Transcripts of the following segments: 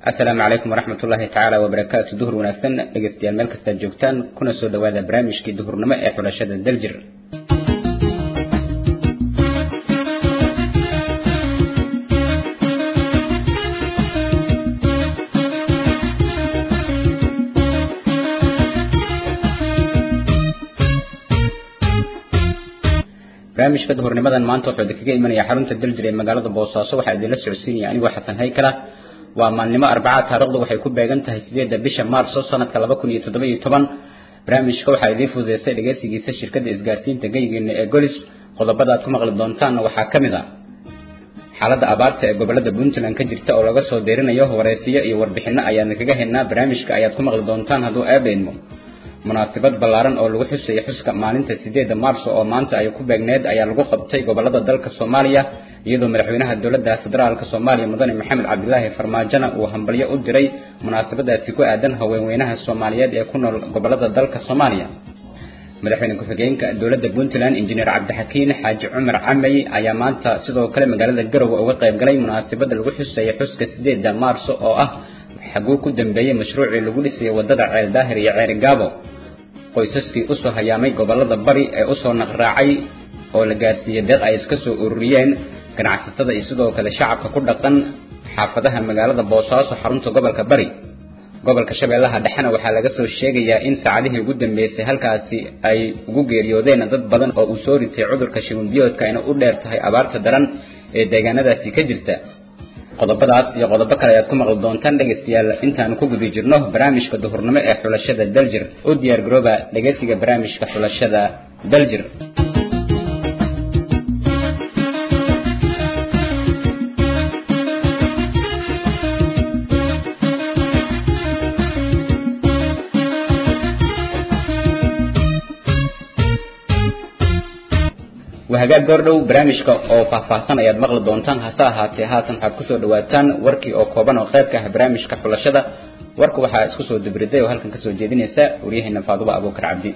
asalaamu calaykum waraxmat ullaahi tacaala wabarakaatu duhur wanaagsan dhegeystayaal meel kastaad joogtaan kuna soo dhawaada barnaamijkii duhurnimo ee xulashada daljir barnaamijka duhurnimadan maanta wuxuu idinkaga imanaya xarunta daljir ee magaalada boosaaso waxaa idinla socodsiinaya anigoo xasan haykala waa maalnimo arbaca taarikhdu waxay ku beegan tahay sideedda bisha maarso sanadka laba kun iyo toddoba iyo toban barnaamijka waxaa idiin fududeysay dhegeysigiisa shirkadda isgaarsiinta geygeena ee golis qodobada aad ku maqli doontaanna waxaa ka mid a xaaladda abaarta ee gobolada puntland ka jirta oo laga soo deerinayo wareysiyo iyo warbixino ayaan kaga helnaa barnaamijka ayaad ku maqli doontaan hadduu aabeedmo munaasabad ballaaran oo lagu xusayo xuska maalinta sideedda maarso oo maanta ay ku beegneed ayaa lagu qabtay gobolada dalka soomaaliya iyadoo madaxweynaha dowladda federaalka soomaaliya mudane maxamed cabdilaahi farmaajona uu hambalyo u diray munaasabadaasi ku aadan haweenweynaha soomaaliyeed ee ku nool gobolada dalka soomaaliya madaxweyne ku-xigeenka dowladda puntland injineer cabdixakiin xaaji cumar camey ayaa maanta sidoo kale magaalada garowe uga qayb galay munaasabada lagu xusayo xuska sideedda maarso oo ah xaguu ku dambeeyey mashruucii lagu dhisayay wadada ceel daahir iyo ceeri gaabo qoysaskii usoo hayaamay gobolada bari ee usoo naqraacay oo la gaarsiiyey deeq ay iska soo ururiyeen ganacsatada iyo sidoo kale shacabka ku dhaqan xaafadaha magaalada boosaaso xarunta gobolka bari gobolka shabeellaha dhexena waxaa laga soo sheegayaa in saacadihii ugu dambeysay halkaasi ay ugu geeriyoodeen dad badan oo uu soo ritay cudurka shibanbiyoodka ayna u dheer tahay abaarta daran ee deegaanadaasi ka jirta qodobadaas iyo qodobo kale ayaad ku maqli doontaan dhegaystayaal intaanu ku guda jirno barnaamijka duhurnimo ee xulashada daljir u diyaar garooba dhegaysiga barnaamijka xulashada daljir wahagaag goordhow barnaamijka oo faahfaahsan ayaad maqli doontaan hase ahaatee haatan waxaad kusoo dhawaataan warkii oo kooban oo qeybka ah barnaamijka xulashada warka waxaa isku soo dabriday oo halkan kasoo jeedinaysa waryaheena faaduba abuukar cabdi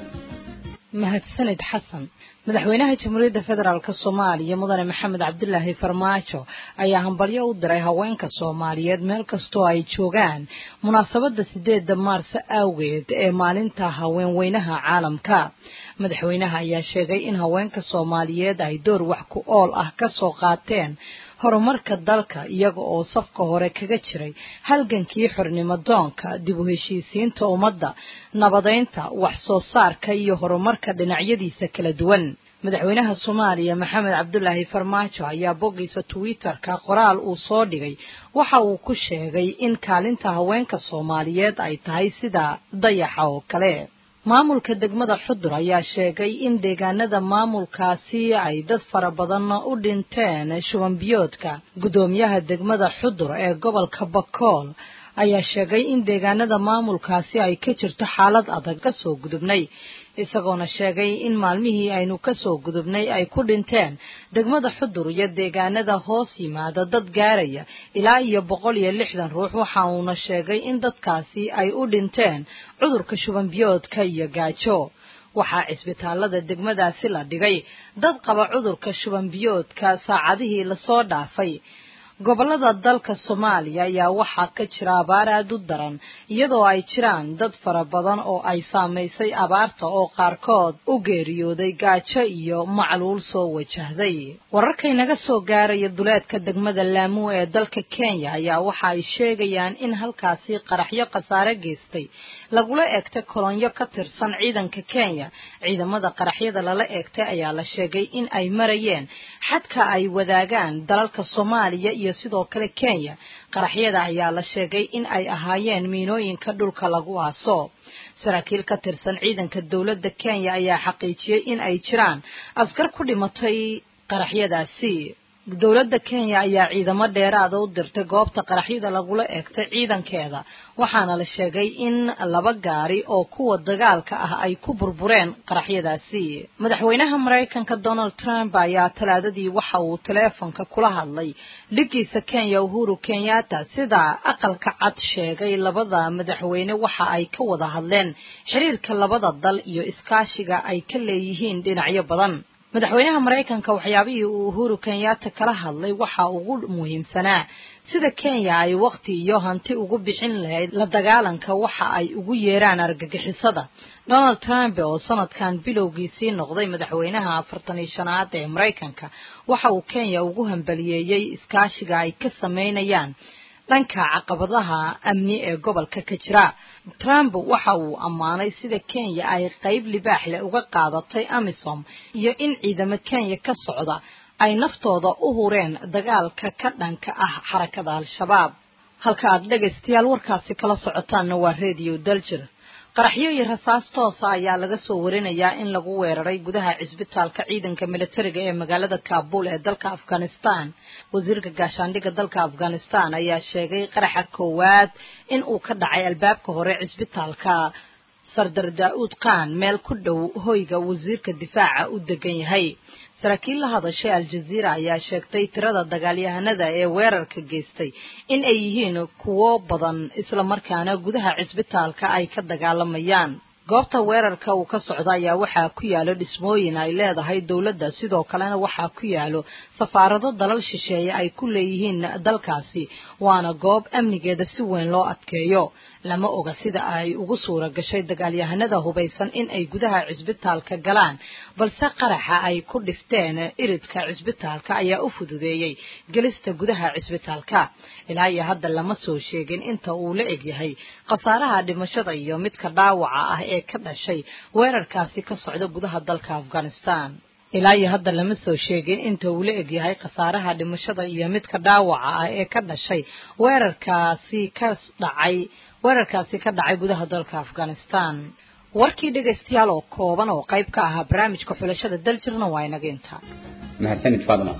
mahadsanid xasan madaxweynaha jamhuuriyadda federaalk soomaaliya mudane maxamed cabdilaahi farmaajo ayaa hambalyo u diray haweenka soomaaliyeed meel kastoo ay joogaan munaasabadda sideedda maarso awgeed ee maalinta haweenweynaha caalamka madaxweynaha ayaa sheegay in haweenka soomaaliyeed ay door wax ku ool ah ka soo qaateen horumarka dalka iyaga oo safka hore kaga jiray halgankii xornimo doonka dib u heshiisiinta ummadda nabadeynta wax soo saarka iyo horumarka dhinacyadiisa kala duwan madaxweynaha soomaaliya maxamed cabdulaahi farmaajo ayaa boggiisa twitter-ka qoraal uu soo dhigay waxa uu ku sheegay in kaalinta haweenka soomaaliyeed ay tahay sida dayaxa oo kale maamulka degmada xudur ayaa sheegay in deegaanada maamulkaasi ay dad fara badan u dhinteen shubanbiyoodka guddoomiyaha degmada xudur ee gobolka bakool ayaa sheegay in deegaanada maamulkaasi ay ka jirto xaalad adag kasoo gudubnay isagoona sheegay in maalmihii aynu kasoo gudubnay ay ku dhinteen degmada xudur iyo deegaanada hoos yimaada dad gaaraya ilaa iyo boqol iyo lixdan ruux waxa uuna sheegay in dadkaasi ay u dhinteen cudurka shubanbiyoodka iyo gaajo waxaa cisbitaalada degmadaasi la dhigay dad qaba cudurka shubanbiyoodka saacadihii lasoo dhaafay gobolada dalka soomaaliya ayaa waxaa ka jira abaar aada u daran iyadoo ay jiraan dad fara badan oo ay saamaysay abaarta oo qaarkood u geeriyooday gaajo iyo macluul soo wajahday wararkaynaga soo gaaraya duleedka degmada laamu ee dalka kenya ayaa waxa ay sheegayaan in halkaasi qaraxyo khasaare geystay lagula eegtay kolonyo ka tirsan ciidanka kenya ciidamada qaraxyada lala eegtay ayaa la sheegay in ay marayeen xadka ay wadaagaan dalalka soomaaliya iyo sidoo kale kenya qaraxyada ayaa la sheegay in ay ahaayeen miinooyinka dhulka lagu aaso saraakiil ka tirsan ciidanka dowladda kenya ayaa xaqiijiyey in ay jiraan askar ku dhimatay qaraxyadaasi dowladda kenya ayaa ciidamo dheeraada u dirtay goobta qaraxyada lagula eegtay ciidankeeda waxaana la sheegay in laba gaari oo kuwa dagaalka ah ay ku burbureen qaraxyadaasi madaxweynaha maraykanka donald trump ayaa talaadadii waxa uu taleefonka kula hadlay dhigiisa kenya uhuru kenyatta sida aqalka cad sheegay labada madaxweyne waxa ay ka wada hadleen xiriirka labada dal iyo iskaashiga ay ka leeyihiin dhinacyo badan madaxweynaha maraykanka waxyaabihii uu uhuru kenyatta kala hadlay waxa ugu muhiimsanaa sida kenya ay waqti iyo hanti ugu bixin lahayd la dagaalanka waxa ay ugu yeeraan argagixisada donald trump oo sanadkan bilowgiisii noqday madaxweynaha afartan iyo shanaad ee maraykanka waxa uu kenya ugu hambaliyeeyey iskaashiga ay ka sameynayaan dhanka caqabadaha amni ee gobolka ka jira trump waxa uu ammaanay sida kenya ay qayb libaax leh uga qaadatay amisom iyo in ciidamo kenya ka socda ay naftooda u hureen dagaalka ka dhanka ah xarakada al-shabaab halka aad dhegaystayaal warkaasi kala socotaanna waa radio daljir qaraxyo iyo rasaas toosa ayaa laga soo warinayaa in lagu weeraray gudaha cisbitaalka ciidanka militariga ee magaalada kaabul ee dalka afghanistan wasiirka gaashaandhigga dalka afghanistan ayaa sheegay qaraxa koowaad in uu ka dhacay albaabka hore cisbitaalka sardar daa-uud khan meel ku dhow hoyga wasiirka difaaca u degan yahay saraakiil la hadashay al-jaziira ayaa sheegtay tirada dagaalyahanada ee weerarka geystay in ay yihiin kuwo badan islamarkaana gudaha cisbitaalka ay ka dagaalamayaan goobta weerarka uu ka socda ayaa waxaa ku yaalo dhismooyin ay leedahay dowladda sidoo kalena waxaa ku yaalo safaarado dalal shisheeye ay ku leeyihiin dalkaasi waana goob amnigeeda si weyn loo adkeeyo lama oga sida ay ugu suura gashay dagaalyahanada hubaysan in ay gudaha cisbitaalka galaan balse qaraxa ay ku dhifteen iridka cisbitaalka ayaa u fududeeyey gelista gudaha cisbitaalka ilaa iyo hadda lama soo sheegin inta uu la egyahay khasaaraha dhimashada iyo midka dhaawaca ah ee ka dhashay weerarkaasi ka socda gudaha dalka afghanistan ilaa iyo hadda lama soo sheegin inta uu la egyahay khasaaraha dhimashada iyo midka dhaawaca ah ee ka dhashay weerarkaasi ka dhacay weerarkaasi ka dhacay gudaha dalka afghanistan warkii dhegaystayaal oo kooban oo qayb ka ahaa barnaamijka xulashada daljirna waa inaga intaa mahadsanid faadma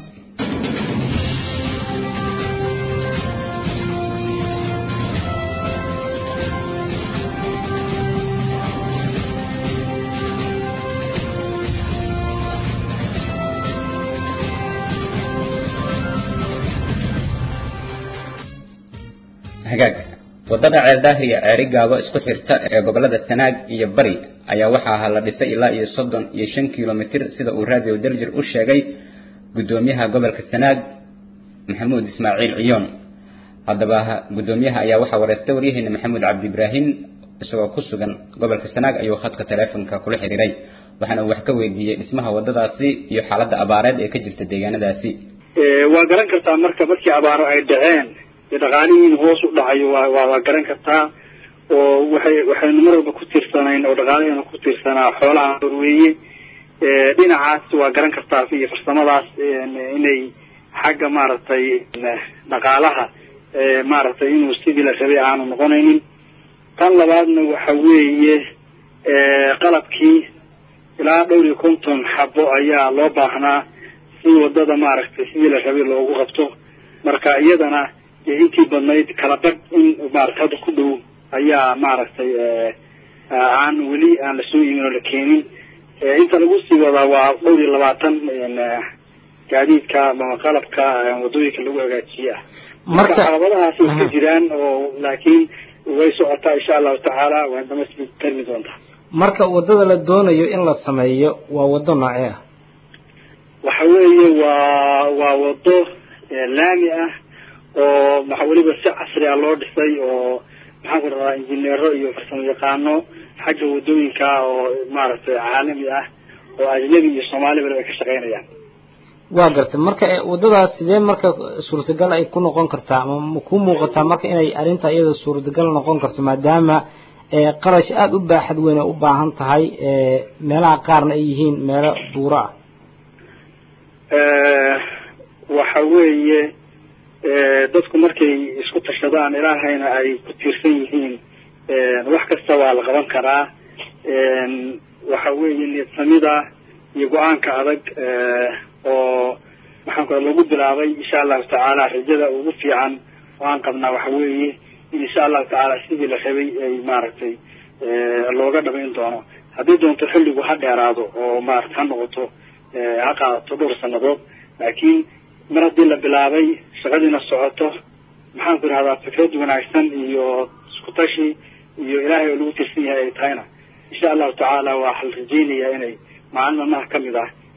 hagaag wadada ceeldaahir iyo ceeri gaabo isku xirta ee gobolada sanaag iyo bari ayaa waxaa ahaa la dhisay ilaa iyo soddon iyo shan kilomitir sida uu radio daljir u sheegay guddoomiyaha gobolka sanaag maxamuud ismaaciil ciyoon haddaba guddoomiyaha ayaa waxaa wareystay waryaheena maxamuud cabdi ibraahim isagoo ku sugan gobolka sanaag ayuu khadka taleefonka kula xiriiray waxaana uu wax ka weydiiyey dhismaha wadadaasi iyo xaaladda abaareed ee ka jirta deegaanadaasi waa garan kartaa marka markii abaaro ay dhaceen dhaqaalihiin hoos u dhacayo waa waa waa garan kartaa oo waxay waxaynu mar walba ku tiirsanayn oo dhaqaalaheena ku tiirsanaa xoolaha horweeye dhinacaas waa garan kartaa iyo farsamadaas inay xagga maaragtay dhaqaalaha maaragtay inuu sidii la rabay aanu noqonaynin tan labaadna waxa weeye qalabkii ilaa dhowr iyo konton xabo ayaa loo baahnaa si wadada maaragtay sidii la rabay loogu qabto marka iyadana intii badnayd kala bag in maarata hadda ku dhow ayaa maaragtay aan weli aan lasoo imin oo la keenin inta lagu sii wadaa waa dhowr iyo labaatan gaadiidka ama qalabka wadooyinka lagu hagaajiye ah marka caqabadahaas way ka jiraan oo laakiin way socotaa insha allahu tacaala waan dhamaysti karmi doontaa marka wadada la doonayo in la sameeyo waa wado noocee ah waxa weeye waa waa wado laami ah oo maxa weliba si casri ah loo dhisay oo maxaan ku dhadaa injineero iyo farsamo yaqaano xagga wadooyinka oo maaragtay caalami ah oo ajnabi iyo soomaaliba ay ka shaqaynayaan waa gartay marka wadadaas sidee marka suurtagal ay ku noqon kartaa ama ma ku muuqataa marka inay arrinta iyada suurtagal noqon karto maadaama qarash aada u baaxad weyn ay u baahan tahay meelaha qaarna ay yihiin meelo buuro ah waxa weeye dadku markay isku tashadaan ilaahayna ay ku tiirsan yihiin wax kasta waa la qaban karaa waxa weeye niyadsamida iyo go-aanka adag oo maxaan ku lagu bilaabay insha allahu tacaala rajada ugu fiican oo aan qabnaa waxa weeye in insha allahu tacaala sidii la rabay ay maaragtay looga dhamayn doono haddii doonto xilligu ha dheeraado oo maarata ha noqoto ha qaadato dhowr sanadood laakiin mar haddii la bilaabay shaqadiina socoto maxaan ku idhahdaa fikrad wanaagsan iyo isku tashi iyo ilaahay oo lagu tirsan yahay ay tahayna insha allahu tacaala waxaa la rajeynayaa inay maalin maalmaha kamid ah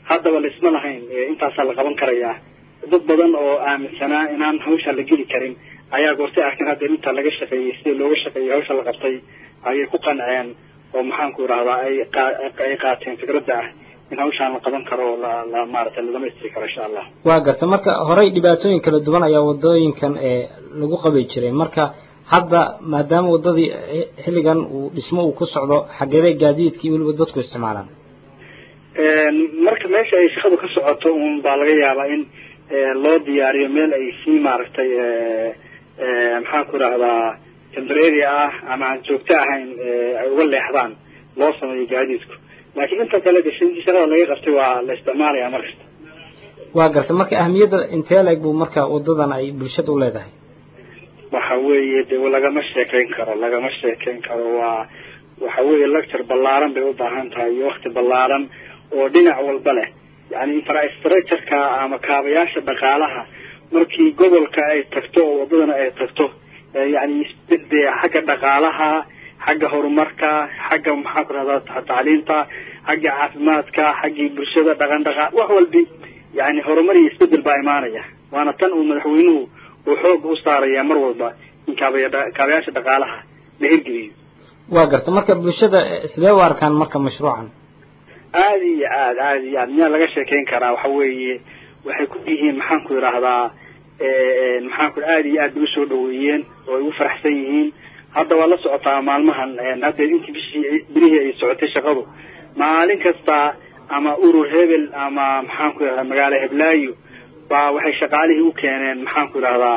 haddaba laisma lahayn intaasaa la qaban karayaa dad badan oo aaminsanaa inaan hawsha la geli karin ayaa goortay arkeen hadda inta laga shaqeeyey sida looga shaqeeyey hawsha la qabtay ayay ku qanceen oo maxaanku idhahdaa ay ay qaateen fikradda ah in hawshaan la qaban karo oo la la maaragtay la dhamaystiri karo insha allah waa garta marka horey dhibaatooyin kala duwan ayaa wadooyinkan ee lagu qabi jiray marka hadda maadaama wadadii xilligan uu dhismo uu ku socdo xageeday gaadiidkii weliba dadku isticmaalaan marka meesha ay shaqadu ka socoto un baa laga yaabaa in loo diyaariyo meel ay sii maaragtay maxaan ku idhahdaa tembrary ah ama aan joogto ahayn ay uga leexdaan loo sameeyo gaadiidku laakiin inta kale gashintii shaqada laga qabtay waa la isticmaalaya mar kasta waa garta marka ahmiyadda intee leeg buu marka wadadan ay bulshada u leedahay waxa weeye de lagama sheekayn karo lagama sheekayn karo waa waxa weeye lecture ballaaran bay u baahan tahay iyo wakti ballaaran oo dhinac walba leh yani infrastructureka ama kaabayaasha dhaqaalaha markii gobolka ay tagto oo wadadana ay tagto yani de xagga dhaqaalaha xagga horumarka xagga maxaan ku rahdaa tacliinta xagga caafimaadka xaggii bulshada dhaqan dhaqaa wax walbi yani horumar iyo isbedel baa imaanaya waana tan uu madaxweynuhu uu xooga u saaraya mar walba in kaabaya kaabayaasha dhaqaalaha la hirgeliyo waa garta marka bulshada sidee u arkaan marka mashruucan aada iyo aad aada iyo aad miyaa laga sheekeyn karaa waxa weeye waxay ku yihiin maxaan ku idhaahdaa maxaan ku aada iyo aad bay usoo dhaweeyeen oo ay ugu faraxsan yihiin hadda waa la socotaa maalmahan hadda intii bishii bilihii ay socotay shaqadu maalin kasta ama urur hebel ama maxaan ku idhahdaa magaalo heblaayo baa waxay shaqaalihii u keeneen maxaan ku idhahdaa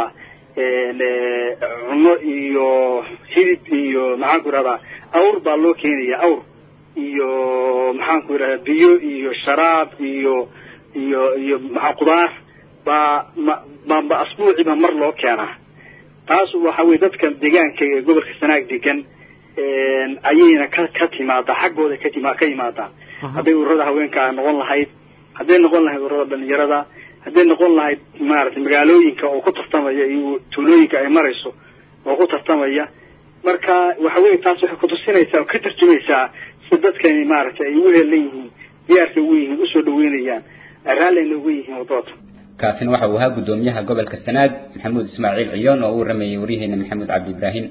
cunno iyo hilib iyo maxaan ku idhahdaa awr baa loo keenaya awr iyo maxaan ku idhahdaa biyo iyo sharaab iyo iyo iyo maa qudaar baa ma ba asbuuciiba mar loo keenaa taas waxa weye dadka deegaanka ee gobolka sanaag degan ayayna ka ka timaadaa xaggooda katima ka yimaadaa hadday ururada haweenka noqon lahayd hadday noqon lahayd ururada dhalinyarada hadday noqon lahayd maaragtay magaalooyinka oo ku tartamaya iyo tuulooyinka ay marayso oo ku tartamaya marka waxa weye taas waxay kutusinaysaa oo ka tarjumaysaa si dadkani maaragtay ay ugu heelan yihiin diyaarka ugu yihiin usoo dhaweynayaan raallina ugu yihiin wadooda kaasina waxa uu ahaa guddoomiyaha gobolka sanaag maxamuud ismaaciil ciyoon oo uu rameeyey waryaheena maxamuud cabdi ibraahim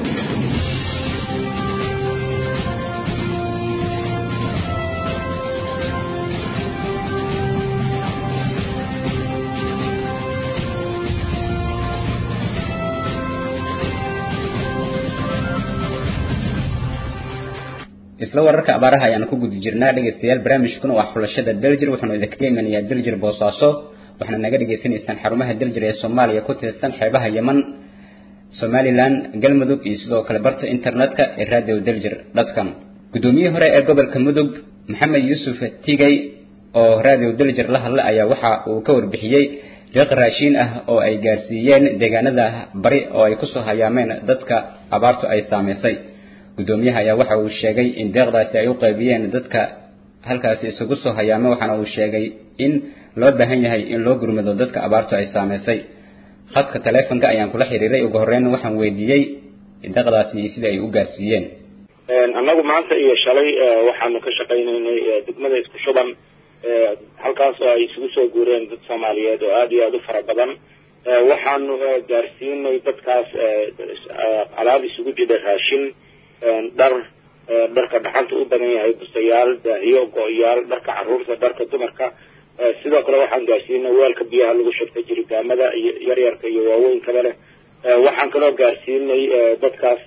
isla wararka abaaraha ayaan ku guda jirnaa dhegaystayaal barnaamijkuna waa xulashada daljir wuxuuna idinkaga imanayaa daljir boosaaso waxaana naga dhagaysanaysaan xarumaha daljir ee soomaaliya ku tirsan xeebaha yeman somalilan galmudug iyo sidoo kale barta internetka ee radio daljir dotcom guddoomiyihii hore ee gobolka mudug maxamed yuusuf tigay oo radio daljir la hadla ayaa waxa uu ka warbixiyey deeq raashiin ah oo ay gaarsiiyeen deegaanada bari oo ay kusoo hayaameen dadka abaartu ay saamaysay guddoomiyaha ayaa waxa uu sheegay in deeqdaasi ay u qaybiyeen dadka halkaasi isugu soo hayaamay waxaana uu sheegay in loo baahan yahay in loo gurmado dadka abaartu ay saamaysay khadka taleefonka ayaan kula xiriiray ugu horreyn waxaan weydiiyey deeqdaasi sida ay u gaarsiiyeen annagu maanta iyo shalay waxaanu ka shaqaynaynay degmada isku shuban halkaas oo ay isugu soo guureen dad soomaaliyeed oo aada iyo aada u fara badan waxaanu gaarsiinay dadkaas alaab isugu jira raashin dhar dharka dhaxanta u badan yahay bustayaal daahiyo go-yaal dharka caruurta dharka dumarka sidoo kale waxaan gaarsiinay weelka biyaha lagu shubta jiritaamada iyo yaryarka iyo waaweyinkaba leh waxaan kaloo gaarsiinay dadkaas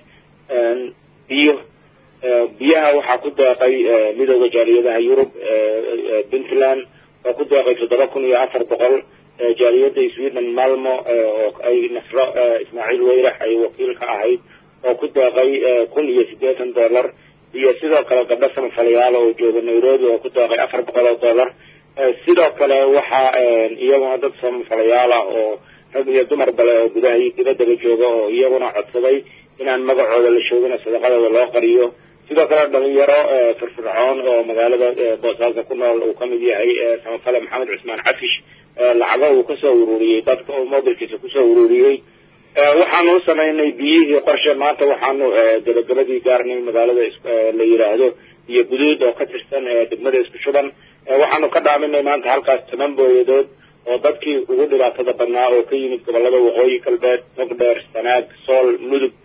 biyo biyaha waxaa ku deeqay midooda jaaliyadaha yurub puntland oo ku deeqay toddoba kun iyo afar boqol jaaliyada sweden malmo oo ay nasro ismaaciil weyrax ay wakiil ka ahayd oo ku deeqay kun iyo siddeetan dollar iyo sidoo kale gabdho samafalayaal oo jooga nairobi oo ku deeqay afar boqol oo dollar sidoo kale waxaa iyaguna dad samafalayaala oo rag iyo dumar bale oo gudaha iyo dibaddaba jooga oo iyaguna codsaday inaan magacooda la shoogina sadaqadooda loo qariyo sidoo kale dhalinyaro firfircoon oo magaalada boosaaso ku nool uu kamid yahay samafale maxamed cusmaan cafish lacago uu kasoo ururiyey dadka oo mobilkiisa kusoo ururiyey waxaanu u samaynay biyihii qorshe maanta waxaanu gabagabadii gaarnay magaalada la yidhaahdo iyo guduud oo ka tirsan degmada isku shuban waxaanu ka dhaaminay maanta halkaas toban booyadood oo dadkii ugu dhibaatada badnaa oo ka yimid gobolada waqooyi galbeed mogdheer sanaag sool mudug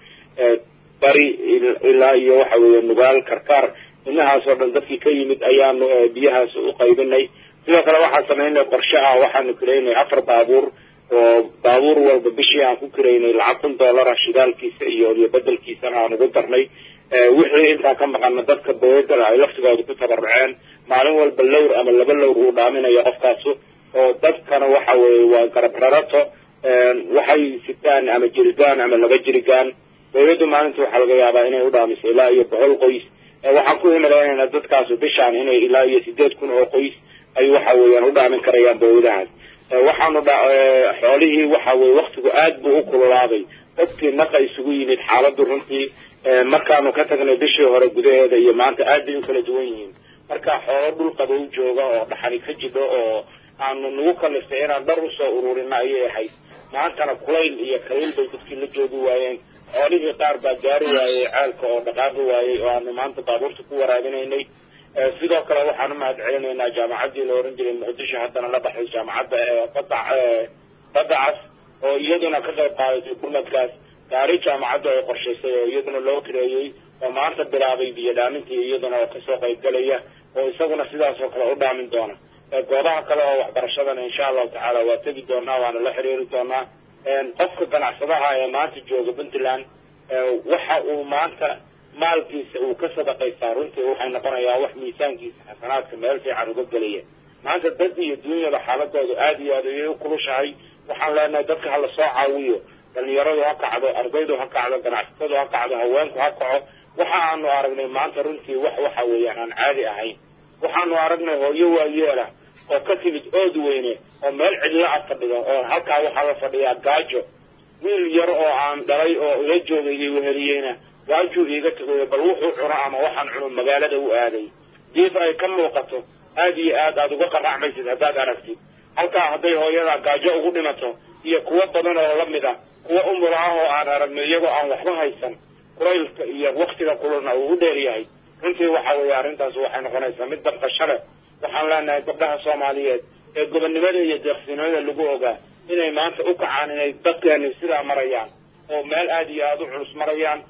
bari ilaa iyo waxa weeye nugaal karkaar inahaas oo dhan dadkii ka yimid ayaanu biyahaas u qaybinay sidoo kale waxaan samaynay qorshe ah waxaanu kiraynay afar baabuur oo baabuur walba bishii aan ku kiraynay lacag kun dollara shidaalkiisa iyo iyo bedelkiisana aan ugu darnay wixii intaa ka maqana dadka booyadana ay laftigooda ku tabaruceen maalin walba lowr ama laba lowr uu dhaaminayo qofkaasu oo dadkana waxa weeye waa garab rarato waxay sitaan ama jirigaan ama laba jirigaan booyaddu maalinta waxaa laga yaabaa inay u dhaamiso ilaa iyo boqol qoys waxaan ku himalaynayna dadkaasu bishaan inay ilaa iyo sideed kun oo qoys ay waxa weeyaan u dhaamin karayaan booyadahaas waxaanu xoolihii waxa weye waktigu aad buu u kululaaday dadkii naqa isugu yimid xaaladdu runtii markaanu ka tagnay bishii hore gudaheeda iyo maanta aad bay u kala duwan yihiin marka xoolo dhul qabow jooga oo dhaxani ka jidho oo aanu nagu kaliftay inaan dhar usoo ururina ayay ahayd maantana kulayl iyo kaliil bay dadkii la joogi waayeen xoolihii qaar baa gaari waayey ceelka oo dhaqaaqi waayey oo aanu maanta baabuurta ku waraabinaynay sidoo kale waxaan umahad celinaynaa jaamacaddii la oran jiray muqdisho haddana la baxday jaamacadda bada badda cas oo iyaduna ka qayb qaadatay gurmadkaas gaari jaamacaddu ay qorshaysay oo iyaduna loo kireeyey oo maanta bilaabay biyo dhaamintii iyaduna oo kasoo qaybgalaya oo isaguna sidaas oo kale u dhaamin doona goobaha kale oo waxbarashadana insha allahu tacaala waa tegi doonaa waana la xiriiri doonaa qofka ganacsadaha ee maanta jooga puntland waxa uu maanta maalkiisa uu ka sadaqaystaa runtii waxay noqonayaa wax miisaankiisa xasanaadka meel fiican uga gelaya maanta dad iyo dunyada xaaladoodu aada iyo aad ayay u kulushahay waxaan leenahay dadka hala soo caawiyo dhalinyaradu ha kacdo ardaydu ha kacdo ganacsatadu ha kacdo haweenku ha kaco waxa aanu aragnay maanta runtii wax waxa weeyaan aan caadi ahayn waxaanu aragnay hooyo waayeela oo ka timid ood weyne oo meel cidlo a fadhido oo halkaa waxaa la fadhiyaa gaajo wiil yar oo aan dhalay oo ila joogay iyo weheliyeyna gaajuu iiga tegayo bal wuxuu cuno ama waxaan cuno magaalada u aaday diif ay ka muuqato aad iyo aad aada uga qaracmaysid haddaad aragtid halkaa hadday hooyadaa gaajo ugu dhimato iyo kuwo badan oo la mid a kuwa umula ah oo aan aragno iyagoo aan waxba haysan kulaylka iyo waktiga kululna uu u dheer yahay runtii waxa weeye arrintaas waxay noqonaysaa mid dabqasho leh waxaan leenahay gabdhaha soomaaliyeed ee gobonnimada iyo deeqsinimada lagu ogaa inay maanta u kacaan inay dadkeeni sidaa marayaan oo meel aada iyo aada u culus marayaan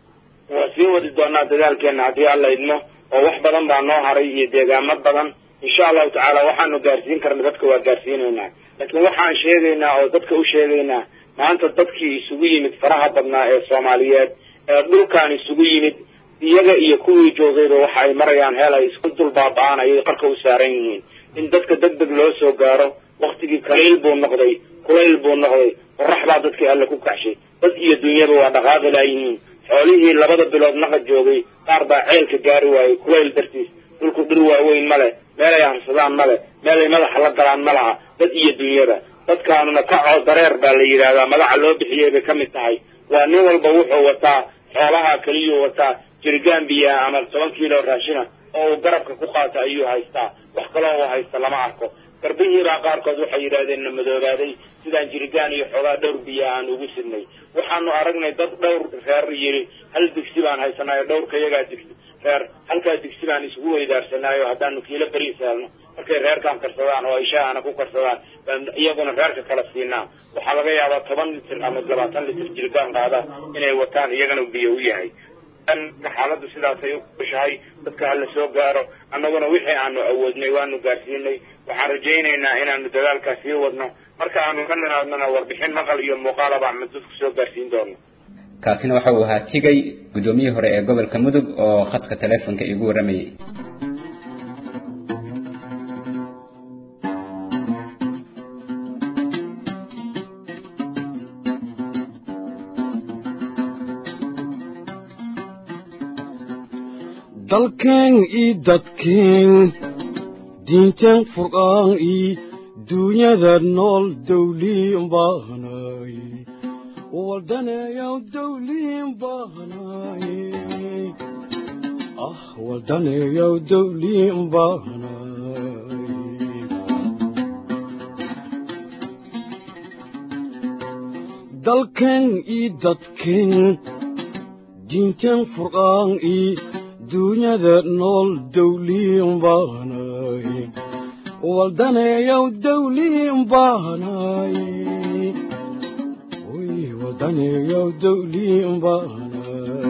waa sii wadi doonaa dadaalkeena haddii alla idmo oo wax badan baa noo haray iyo deegaamo badan insha allahu tacaala waxaanu gaarsiin karna dadka waa gaarsiinaynaa laakiin waxaan sheegaynaa oo dadka u sheegaynaa maanta dadkii isugu yimid faraha badnaa ee soomaaliyeed ee dhulkaan isugu yimid iyaga iyo kuwii joogayba waxa ay marayaan heel ay isku dul baaba-aan ayay qarka u saaran yihiin in dadka deg deg loo soo gaaro waktigii kaliil buu noqday kulayl buu noqday qorax baa dadkii alle ku kacshay dad iyo dunyaba waa dhaqaaqi laayihiin xoolihii labada bilood naqa joogay qaar baa ceelka gaari waayey kulayl dartiis dhulku dhir waaweyn ma leh meel ay harsadaan ma leh meel ay madaxa la galaan ma laha dad iyo dunyada dadkaanuna kacoo dareer baa la yidhaahdaa magaca loo bixiyey bay ka mid tahay waa nin walba wuxuu wataa xoolaha keliyuu wataa jirigaan biyaa ama toban kiilo raashina oo uu garabka ku qaato ayuu haystaa wax kaloo uu haysta lama arko garbihiibaa qaarkood waxay yidhahdeen na madoobaaday sidaan jirigaan iyo xoogaa dhowr biya aan ugu sidnay waxaanu aragnay dad dhowr reer yiri hal digsi baan haysanaayo dhowrka iyagaa digsi reer halkaa digsi baan isugu weydaarsanaayo haddaanu kiilo beriis helno markay reerkaan karsadaan oo ay shaahana ku karsadaan baan iyaguna reerka kala siinaa waxaa laga yaabaa toban litir ama labaatan litir jirigaan qaada inay wataan iyagana biyo u yahay xaaladdu sidaasay ukushahay dadka hala soo gaaro annaguna wixii aanu awoodnay waanu gaarsiinay waxaan rajaynaynaa inaanu dadaalkaa sii wadno marka aanu ka nimaadnona warbixin maqal iyo muuqaalaba ama dadku soo gaarsiin doono kaasina waxa uu ahaa tigay guddoomiyihii hore ee gobolka mudug oo khadka taleefonka iigu warramayay dalkeen ii dadkeen diinteen furqaan ii duunyada nool dawliin baahnay waldaneeyaw dawliin baahnay ah waldaneeyaw dawliin baahnay dalkeen ii dadkeen diinteen furqaan ii duunyada nool dawliin baahnay waldaneeyow dawliin baanay oy waldaneeyow dawliin baanay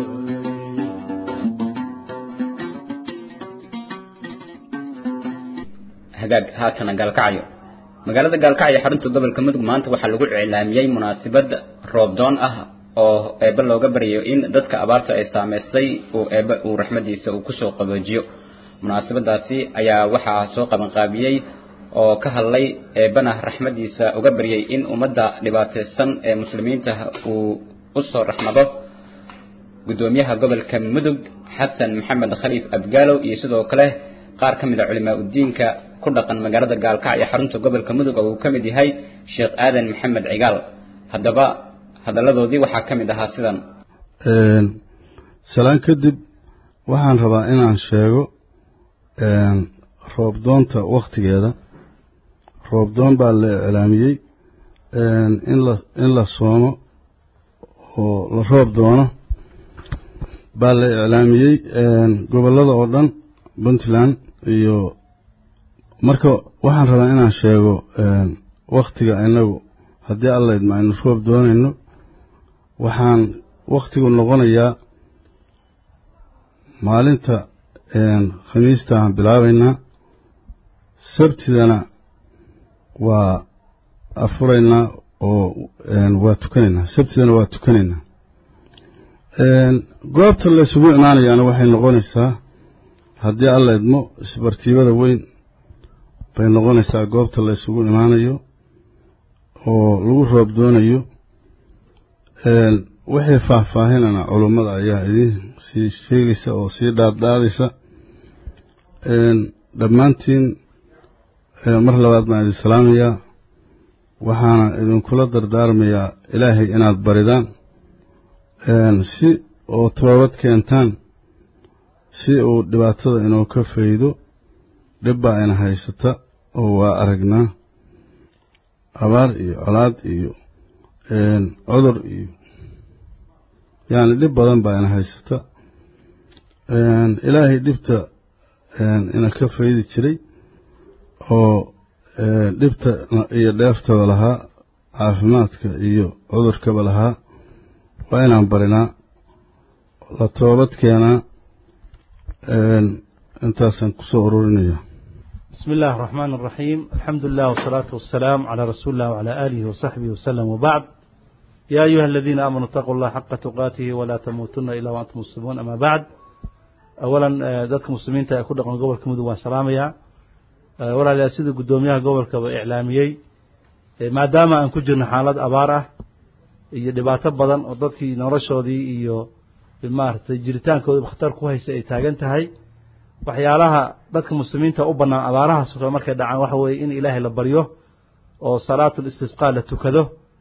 hagaag haatana gaalkacyo magaalada gaalkacyo xarunta gobolka mudug maanta waxaa lagu iclaamiyey munaasabad roobdoon ah oo eebbe looga baryayo in dadka abaarta ay saameysay uu eebbe uu raxmadiisa uu kusoo qaboojiyo munaasabadaasi ayaa waxaa soo qabanqaabiyey oo ka hadlay eebbana raxmadiisa uga baryay in ummadda dhibaataysan ee muslimiinta uu usoo raxmado gudoomiyaha gobolka mudug xasan maxamed khaliif abgaalow iyo sidoo kale qaar ka mid a culimaa udiinka ku dhaqan magaalada gaalkacyo xarunta gobolka mudug oo uu ka mid yahay sheekh aadan maxamed cigaal haddaba hadalladoodii waxaa ka mid ahaa sidan salaan kadib waxaan rabaa inaan sheego roobdoonta wakhtigeeda roobdoon baa la iclaamiyey in la in la soomo oo la roob doono baa la iclaamiyey gobollada oo dhan puntland iyo marka waxaan rabaa inaan sheego wakhtiga inagu haddii alla idma aynu roob doonayno waxaan wakhtigu noqonayaa maalinta khamiista aan bilaabaynaa sabtidana waa afuraynaa oo waa tukanaynaa sabtidana waa tukanaynaa goobta la isugu imaanayaana waxay noqonaysaa haddii alla idmo isbartiibada weyn bay noqonaysaa goobta la isugu imaanayo oo lagu roob doonayo wixii faahfaahinana culummada ayaa idiin sii sheegaysa oo sii dhaadhaadaysa dhammaantiin mar labaad baan idin salaamayaa waxaana idinkula dardaarmayaa ilaahay inaad baridaan si oo toobad keentaan si uu dhibaatada inuu ka faydo dhib baa ina haysata oo waa aragnaa abaar iyo colaad iyo cudur iyo yacni dhib badan baa ina haysata ilaahay dhibta ina ka faydi jiray oo dhibta iyo dheeftaba lahaa caafimaadka iyo cudurkaba lahaa waa inaan barinaa la toobad keenaa intaasaan kusoo ururinaya بسم الله الرحمن الرحيم الحمد لله والصلاة والسلام على رسول الله وعلى آله وصحبه وسلم وبعد يا أيها الذين آمنوا اتقوا الله حق تقاته ولا تموتن إلا وأنتم مسلمون أما بعد أولا ذلك مسلمين تأكد قبل قبل كمدو وسلاميا ولا لأسيد قدوميها قبل كبا إعلاميي ما دام أن كجرنا حالات أبارة iyo dhibaato badan oo dadkii noloshoodii iyo maaragtay jiritaankooda khatar ku haysa ay taagan tahay waxyaalaha dadka muslimiinta u bannaan abaarahaas oo markay dhacaan waxa weeye in ilaahay la baryo oo salaatul istisqaa la tukado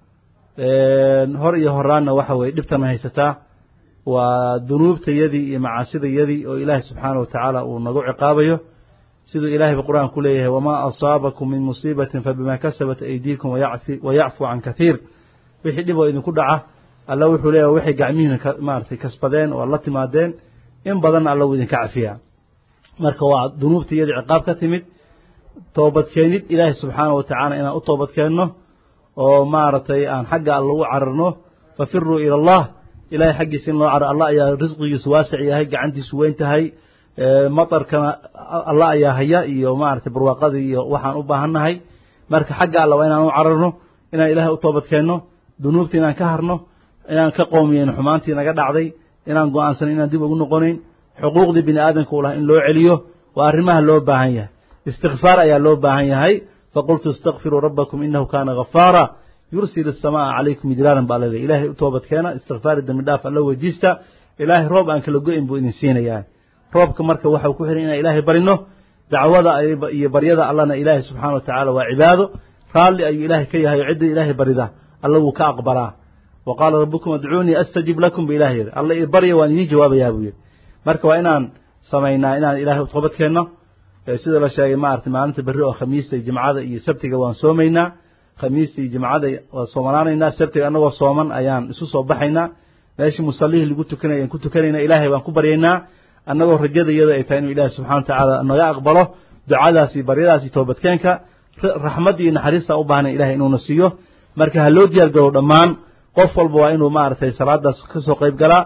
hor iyo horaanna waxa weeye dhibtana haysataa waa dunuubtayadii iyo macaasidayadii oo ilaahay subxaana wa tacaala uu nagu ciqaabayo siduu ilaahayba qur-aan ku leeyahay wamaa asaabakum min musiibatin fabima kasabat aydiikum wayacfu can kathiir wixii dhib oo idinku dhaca alla wuxuu leeyahay waxay gacmihiina maaragtay kasbadeen oo la timaadeen in badanna alla wuu idinka cafiyaa marka waa dunuubta iyada ciqaab ka timid toobadkeenid ilaahay subxaana wa tacaala inaan u toobadkeenno oo maaragtay aan xagga alla u cararno fafiruu ila allah ilahay xaggiisa in loo caro allah ayaa risqigiisu waasic yahay gacantiisu weyn tahay matarkana allah ayaa haya iyo maaragtay barwaaqadii iyo waxaan u baahannahay marka xagga alla waa inaan u cararno inaan ilaahay u toobadkeenno dunuubta inaan ka harno inaan ka qoomiyeyno xumaantii naga dhacday inaan go-aansan inaan dib ugu noqonayn xuquuqdii bini aadamka u laha in loo celiyo waa arrimaha loo baahan yahay istikfaar ayaa loo baahan yahay faqultu istakfiruu rabbakum inahu kaana ghafaara yursil الsamaaa calaykum midraaran baa laleeyahy ilaahay u toobadkeena istikfaari dembi dhaaf alla weydiista ilaahay roob aan kala go-in buu idin siinayaa roobka marka waxau ku xihan inaan ilaahay barino dacwada iyo baryada allana ilaahay subxaana wa tacaala waa cibaado raalli ayuu ilaahay ka yahay oo cidda ilaahay barida alla wuu ka aqbalaa wa qaala rabbukum adcuunii astajib lakum ba ilahay yidhi alla i barya waan idiin jawaabayaa buu yidhi marka waa inaan samaynaa inaan ilaahay u toobadkeenno sida la sheegay maaragtay maalinta berri oo khamiista iyo jimcada iyo sabtiga waan soomaynaa khamiista iyo jimcada waan soomanaanaynaa sabtiga annagoo sooman ayaan isu soo baxaynaa meeshii musallihii lagu tukanay ayaan ku tukanaynaa ilaahay baan ku baryaynaa annagoo rajada iyada ay tahay inuu ilaahay subxana wa tacaala naga aqbalo ducadaas iyo baryadaas iyo toobadkeenka raxmadda iyo naxariista u baahnay ilahay inuuna siiyo marka ha loo diyaar garow dhammaan qof walba waa inuu maaragtay salaadaas ka soo qayb galaa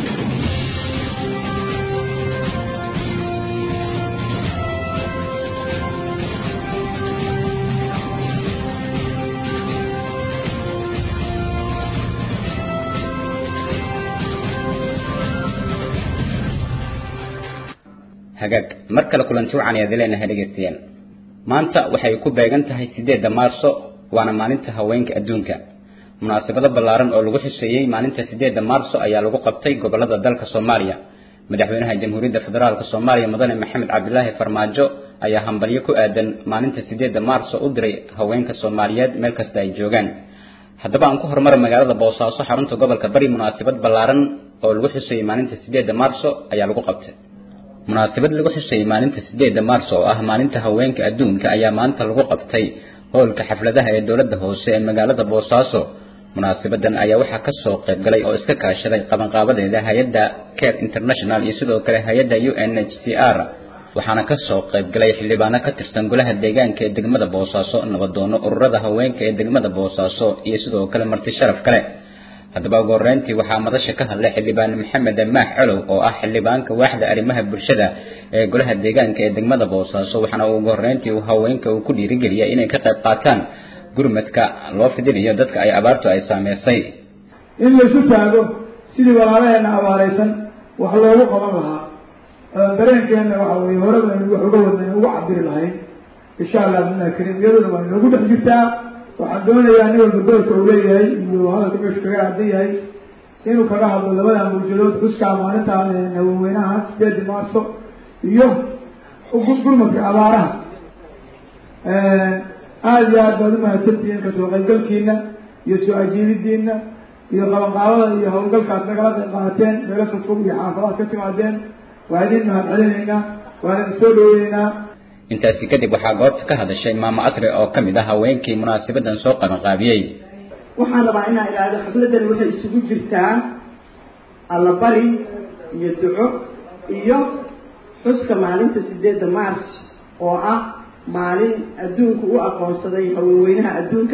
hagaag mar kale kulanti wacan ayaad leenahay dhegaystayaal maanta waxay ku beegan tahay sideedda maarso waana maalinta haweenka adduunka munaasabado ballaaran oo lagu xuseeyey maalinta sideedda maarso ayaa lagu qabtay gobolada dalka soomaaliya madaxweynaha jamhuuriyadda federaalk soomaaliya mudane maxamed cabdilaahi farmaajo ayaa hambalyo ku aadan maalinta sideedda maarso u diray haweenka soomaaliyeed meel kasta ay joogaan haddaba aan ku horumara magaalada boosaaso xarunta gobolka bari munaasabad ballaaran oo lagu xuseeyey maalinta sideedda maarso ayaa lagu qabtay munaasabad lagu xusayay maalinta sideedda maarso oo ah maalinta haweenka adduunka ayaa maanta lagu qabtay howlka xafladaha ee dowladda hoose ee magaalada boosaaso munaasabadan ayaa waxaa ka soo qayb galay oo iska kaashaday qabanqaabadeeda hay-adda care international iyo sidoo kale hay-adda u n h c r waxaana ka soo qayb galay xildhibaano ka tirsan golaha deegaanka ee degmada boosaaso nabadoono ururada haweenka ee degmada boosaaso iyo sidoo kale marti sharaf kale haddaba ugu horreyntii waxaa madasha ka hadlay xildhibaan maxamed maax colow oo ah xildhibaanka waaxda arrimaha bulshada ee golaha deegaanka ee degmada boosaaso waxaana uu ugu horreyntii uu haweenka uu ku dhiirigeliyay inay ka qayb qaataan gurmadka loo fidinayo dadka ay abaartu ay saameysay in laysu taago sidii walaalaheenna abaaraysan wax loogu qaban lahaa dareenkeenna waxa weye horeba aynu wax uga wadnay uga cabiri lahayn insha allah bimlah kariim iyaduna waa inoogu dhex jirtaa waxaan doonayaa nin walba doorka uu leeyahay iyo hadalka meeshu kaga aadan yahay inuu kaga hadlo labada mawjadood xuskaa maalinta haweenweynaha sideedi maarso iyo gurmadka abaaraha aada iyo aad baad umahadsantihiin kasoo qaybgalkiina iyo soo ajiibidiina iyo qabanqaabada iyo hawlgalka ad nagala qayb qaateen meelo fogfog iyo xaafadaad ka timaadeen waa idin mahad celinaynaa waana idin soo dhaweyneynaa intaasi kadib waxaa goobta ka hadashay maamo asre oo ka mid ah haweenkii munaasabadan soo qabanqaabiyey waxaan rabaa inaan idhaahdo xafladani waxay isugu jirtaa allabari iyo duco iyo xuska maalinta sideedda march oo ah maalin adduunku u aqoonsaday haweenweynaha adduunka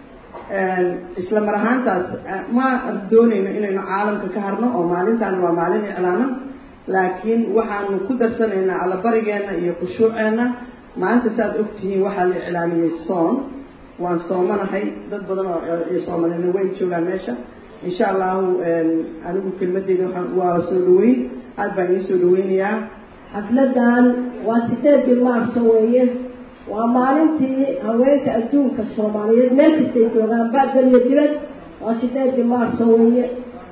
isla mar ahaantaas ma doonayno inaynu caalamka ka harno oo maalintaani waa maalin iclaaman laakiin waxaanu ku darsanaynaa allabarigeena iyo khushuuceena maanta saaad ogtihiin waxaa la iclaamiyey soon waan soomanahay dad badan oo soomalina way joogaan meesha insha allahu anigu kelmadeyda waaan waa soo dhaweyn aad baan idiin soo dhaweynayaa xafladan waa sideedii maarso weeye waa maalintii haweenka adduunka soomaaliyeed meel kastay joogaan ba'dal iyo dibad waa sideedii maarso weeye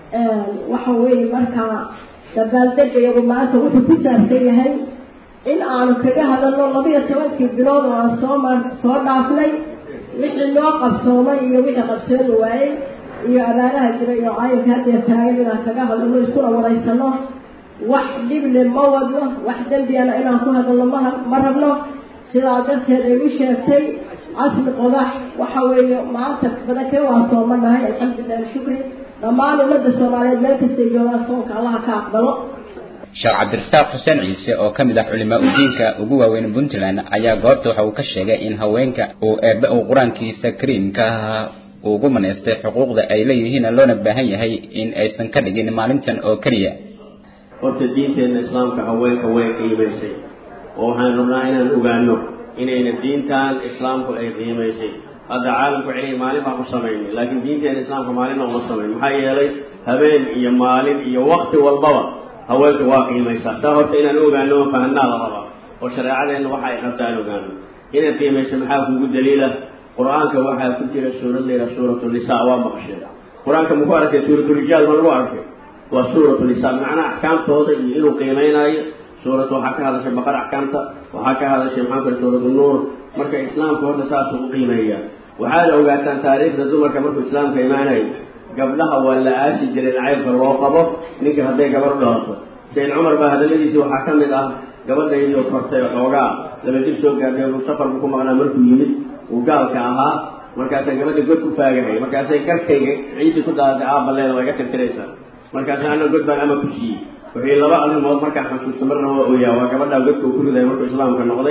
waxa weeye markaa dabaaldega iyagu maanta wuxuu ku saabsan yahay in aanu kaga hadalno labiyo tobankii bilood oo aan soo mar soo dhaafnay wixii noo qabsoomay iyo wixii qabsoomi waayey iyo abaaraha jira iyo caayinka haddeer taagan inaan kaga hadalno iskuna waraysano wax dhible ma wadno wax dembiyana inaan ku hadalno ma ma rabno sidaa darteed ay u sheegtay casli qodax waxa weeye maanta badankee waa soomanahay alxamdulilahi shukri dhammaan ummadda soomaaliyeed meel kastay joogaan soonka allaha ka aqbalo sheekh cabdirasaaq xuseen ciise oo ka mid ah culimaa udiinka ugu waaweyn puntland ayaa goobta waxa uu ka sheegay in haweenka uu eebbe uu qur-aankiisa kariimka ah ugu manaystay xuquuqda ay leeyihiin loona baahan yahay in aysan ka dhigin maalintan oo keliya horta diinteenna islaamka haweenka way qiimaysay oo waxaan rabnaa inaan ogaano inayna diintan islaamku ay qiimaysay hadda caalamku celiya maalin baan ku samaynay laakiin diinteena islaamka maalinna uma samayn maxaa yeelay habeen iyo maalin iyo wakti walbaba haweenka waa qiimaysaa saa horta inaan ogaano oo fahanaa la rabaa oo shareecadeenna waxa ay qabta aan ogaano inaad qiimayso maxaa kugu daliila qur-aanka waxaa ku jira suurad layidhaha suuratu nisa waa maqasheen qur-aanka maku arkay suuratu rijaal ma lagu arkay waa suuratu nisa macnaha axkaamtooda iyo inuu qiimeynaayo suuratu waxaa ka hadashay baqar axkaamta waxaa ka hadashay maxaa kale suuratu nuur marka islaamka horta saasuu u qiimeeyaa waxaana ogaataan taariikhda dumarka markuu islaamka imaanayo gabdhaha waa la aasi jiray nacaybka loo qabo ninka hadday gabar u dhalato sayd cumar baa hadaladiisii waxaa ka mid ah gabadhaydii kortay xoogaa laba jir soo gaartay safarku ku maqnaa markuu yimid uu gaalka ahaa markaasaan gabadha god ku faagahay markaasay garkayga ciidii ku daadatay aabaleeda waa iga tirtiraysaa markaasa ana god baan ama ku siiyey wixii laba arrimood markaan xasuusto marna waa ooyaa waa gabadhaa godka uu ku riday markuu islaamka noqday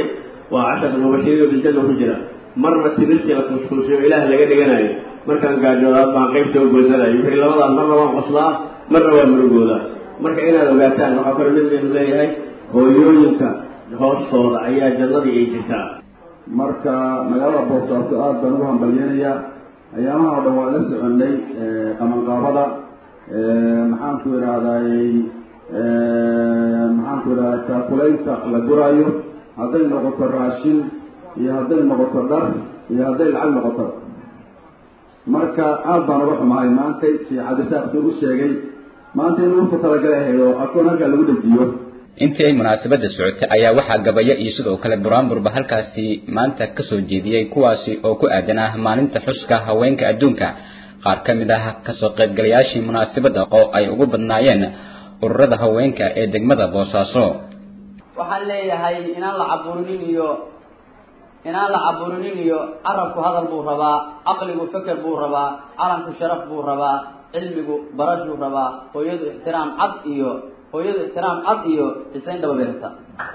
waa casharka mubashiriina biljanna ku jira marna timirtii la kuskuusiyo ilaah laga dhiganayo markaan gaajoodaad baan qayb soo goysanayo wixii labadaan marna waan qoslaa marna waa murugoodaa marka inaad ogaataan waxaa kale nabigeenu leeyahay hooyooyinka hoostooda ayaa jannadii ay jirtaa marka magaalada boosaaso aad baan ugu hambalyeynayaa ayaamaha o dhan waa la soconay qamanqaabada maxaanku idhahdayy maxaanku idhahda taakulaynta la guraayo hadday noqoto raashin iyo hadday noqoto dhar iyo hadday lacag noqoto marka aad baan uga xumahay maantay sheekh cabdisaaq soo u sheegay maanta in ugu talagalay ahayd oo akoon halkaa lagu dejiyo intii ay munaasabada socotay ayaa waxaa gabayo iyo sidoo kale buraanburba halkaasi maanta kasoo jeediyey kuwaasi oo ku aadanaa maalinta xuska haweenka adduunka qaar ka mid ah kasoo qaybgalayaashii munaasabada oo ay ugu badnaayeen ururada haweenka ee degmada boosaaso waxaan leeyahay inaan la caburinin iyo inaan la caburinin iyo carabku hadal buu rabaa caqligu feker buu rabaa calanku sharaf buu rabaa cilmigu barashuu rabaa hooyadu ixtiraam cad iyo hooyadu ixtiraam cad iyo isayn dhaba bay rabtaa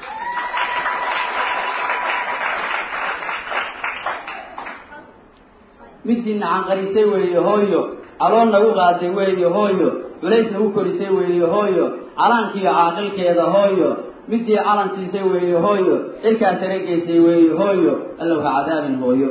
midii nacanqarisay weeye hooyo calool nagu qaaday weeye hooyo culays nagu korisay weeye hooyo calankiiyo caaqilkeeda hooyo midii calan siisay weeye hooyo cirkaa saregeysay weeye hooyo allow ha cadaabin hooyo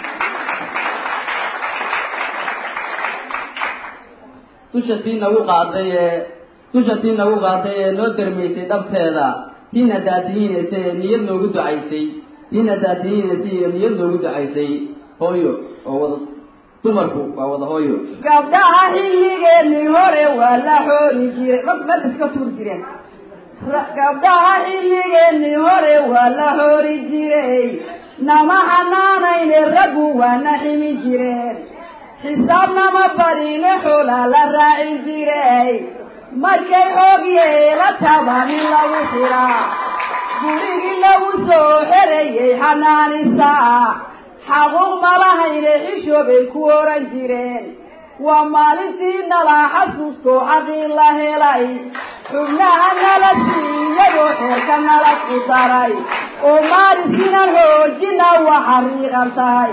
dusha tii nagu qaaday ee dusha tii nagu qaaday ee noo darmaysay dhabteeda tiina daadihiinaysay ee niyad noogu ducaysay tiina daadihiinaysay ee niyad noogu ducaysay hooyo oo wada dumarku waa wada hooyo gabdhaha xilligeenii hore waa la xoori jire mad iska tuur jireen gabdhaha xilligeenii hore waa la xoori jiray nama xanaanayne raggu waana ximi jireen xisaabnama barine xoolaa la raaci jiray markay xoog yeela taban in lagu xiraa gurigii lagu soo xerayay xanaanisaa xaquuq malahayne xishoobay ku oran jireen waa maalintii nalaa xasuusto xaqii la helay xubnaha nala siiyayoo xeerka nala ku daray oo maaliskinan xoojina waa xariiqan tahay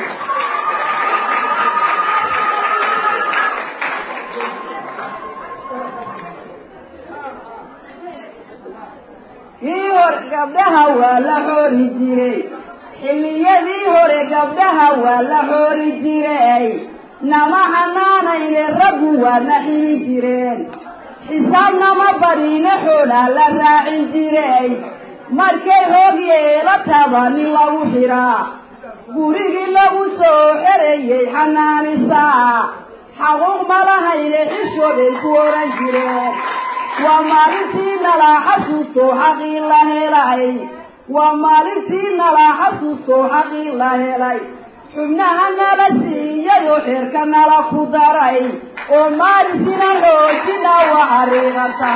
kii hore gabdhaha waa la xoori jiray xilliyadii hore gabdhaha waa la xoori jiray nama xanaanayne raggu waana ximi jireen xisaabnama barine xoolaa la raacin jiray markay hoog yeela tabanin lagu xiraa gurigii lagu soo xerayay xanaanisaa xaquuq malahayne xishoobay ku oran jireen waa maalintii nalaa xasuusto xaqii la helay waa maalintii nalaa xasuusto xaqii la helay xubnaha nala siiyayoo xeerka nala ku daray oo maalintiina xoojina waa xariiqata